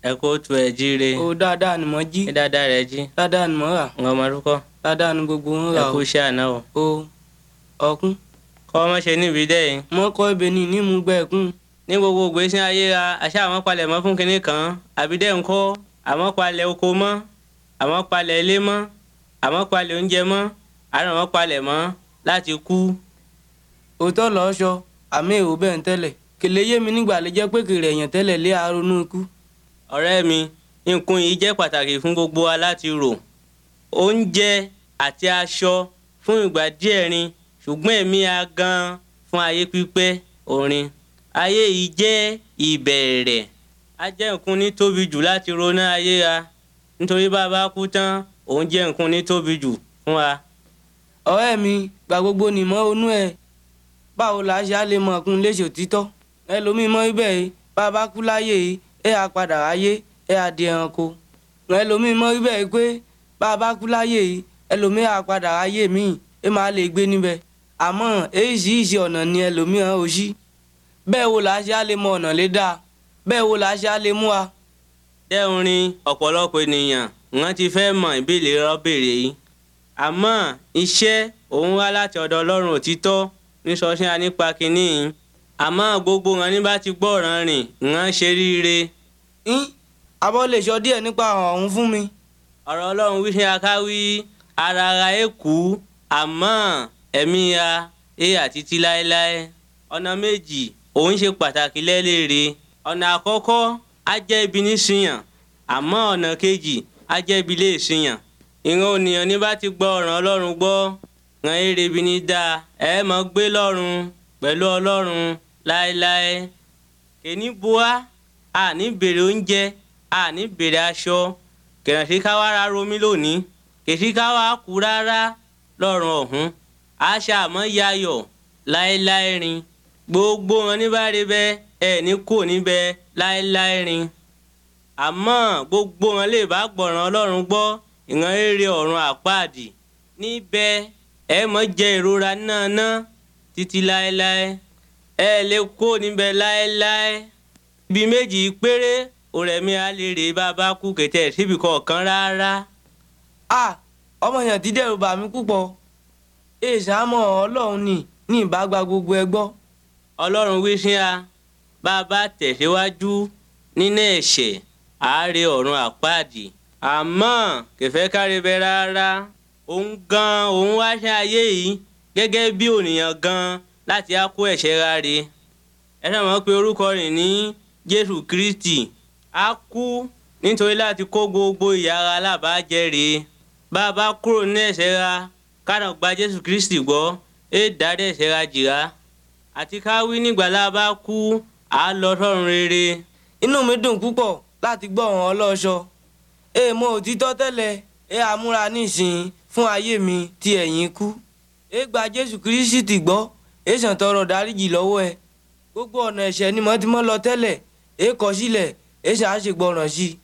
ẹ kó tu ẹ jíire o dáadáa ni mo jí ní dáadáa rẹ jí dáadáa ni mo rà ń ọmọ orúkọ dáadáa ni gbogbo ń ẹ rà kú o iṣẹ́ àná o o ọkún kọ́ ọmọ ṣe níbi dẹ́ yìí mo kọ́ ibẹ̀ ni nímú gbẹ̀kún ní gbogbo ìgbésí ayé ra àṣà àwọn palẹ̀ mọ́ fún kinní kan àbí dẹ́ ń kọ́ àmọ́ palẹ̀ oko mọ́ àmọ́ palẹ̀ ilé mọ́ àmọ́ palẹ̀ oúnjẹ mọ́ àrùn àwọn palẹ̀ mọ́ láti kú òótọ́ lọ́ọ́ sọ àmì èrò bẹ́ẹ̀ ń tẹ́lẹ̀ kèlè yé mi nígbà lè jẹ́ pé kèrè èèyàn tẹ́lẹ̀ lé aronú ikú ọ̀rẹ́ mi nǹkan yìí jẹ́ pàtàkì fún gbogbo wa láti rò oúnjẹ àti aṣọ fún ìgbà díẹ̀ rin ṣùgbọ́n ẹ̀mí a gan fún ayé pípẹ́ orin ayé yìí jẹ́ ìbẹ̀rẹ̀ a jẹ́ nǹkan ní tóbi jù láti ronú ayé wa nítorí bá a bá kú tán òun jẹ́ nǹkan ní tóbi jù fún wa. ọ̀rẹ́ mi gbà gbogbo nìmọ̀ onú ẹ̀ báwo la ṣe á lè mọ ọkùn léṣe òtítọ́ ẹlòmíì mọ ibẹ̀ yìí bá a bá kú láyé yìí ẹ á padà ráyé ẹ á di ẹranko ẹlòmíì mọ ibẹ̀ yìí pé bá a bá kú láyé yìí ẹlòmíì á padà ráyé míì ẹ máa lè gbé níbẹ̀ àmọ́ èyíṣiríṣi ọ̀nà ni ẹlòmíràn ò sí bẹ́ẹ̀ wo la ṣe á lè mọ ọ̀nà lé dáa bẹ́ẹ̀ wo la ṣe á lè mú wa. dẹ́hùn rin ọ̀pọ̀lọpọ̀ ènìyàn wọ́n ti fẹ́ mọ ìbéèrè rọ́bèrè yìí àmọ́ iṣẹ́ òun wá láti ọ̀dọ̀ ọlọ́run òtítọ́ ní sọ́sìn á nípa kínní yìí àmọ́ gbogbo wọn ní bá ti gbọ́ ọ̀ràn rìn wọ́n ṣe ríire yín abọ́ lè sọ díẹ̀ nípa ọ̀hún fún mi. ọ̀rọ̀ ọlọ́run wí ṣe akáwí ara ara ẹ̀ kú àmọ́ ẹ̀mí ya ẹ̀ àtítí láéláé ọ̀nà méjì òun ṣe pàtàkì lẹ́lẹ́rẹ́ ọ̀nà àkọ́kọ́ á jẹ́ ibi níṣìyàn àmọ́ ọ̀nà kejì á jẹ́ ibi lè ṣìyàn ìran ònìyàn ní bá ti gbọ́ ọ̀ràn ọlọ́run gbọ́ ràn èrè ibi ní dáa ẹ mọ̀ gbé lọ́run pẹ̀lú ọlọ́run láéláé kèní bua àní bèrè oúnjẹ àní bèrè aṣọ kẹ̀rànṣẹ́ ká wá ra romi lónìí kèsì ká wá kú rárá lọ́rùn ọ̀hún àṣà àmọ́ yayọ̀ láéláé rin gbogbo wọn ní bá rí bẹ́ẹ̀ ẹ̀ ní kò níbẹ̀ láéláé rin àmọ́ gbogbo wọn lè bá gbọ̀ràn ọlọ́run gbọ́ ìran eré ọ̀run àpáàdì níbẹ̀ ẹ mọ̀ jẹ ìrora náà ná títí láéláé ẹ lè kó níbẹ̀ láéláé ibi méjì péré òrẹ̀mí á lè rè bá a bá kú kẹtẹ síbi kọ̀ọ̀kan rárá. a ọmọ yẹn ti dẹ́rù bà mí púpọ̀ èèṣàmọ́ ọlọ́run ni ní ìbágbá gbogbo ẹ gbọ́. ọlọ́run wí sí a bá a bá tẹ̀síwájú nínú ẹ̀ṣẹ̀ àárẹ̀ ọ̀run àpáàdì àmọ́ kẹfẹ́ kárí bẹ rárá òun gan òun wá ṣe ayé yìí gẹ́gẹ́ bí ònìyàn gan láti á kó ẹ̀ṣẹ̀ ráre ẹ náà mọ̀ pé orúkọ rẹ̀ ní jésù kristi á kú nítorí láti kó gbogbo ìyà ara alábàájẹ́ rèé bá a bá kúrò ní ẹ̀ṣẹ̀ ra kánà gba jésù kristi gbọ́ é dárí ẹ̀ṣẹ̀ ra jìrá àti ká wí nígbà lá a bá kú à á lọ sọ́run rere inú mi dùn púpọ̀ láti gbọ́ ọ̀hún ọlọ́ṣọ èèmọ̀ òtítọ́ tẹ́lẹ̀ ẹ àmúra nísìnyí fún ayé mi tí ẹ̀yin kú ẹ gba jésù kírísítì gbọ́ ẹ sàn tọrọ dáríjì lọ́wọ́ ẹ gbogbo ọ̀nà ẹ̀ṣẹ̀ ni mo ti mọ́ lọ tẹ́lẹ̀ ẹ kọ̀ sílẹ̀ ẹ ṣàṣègbọràn sí i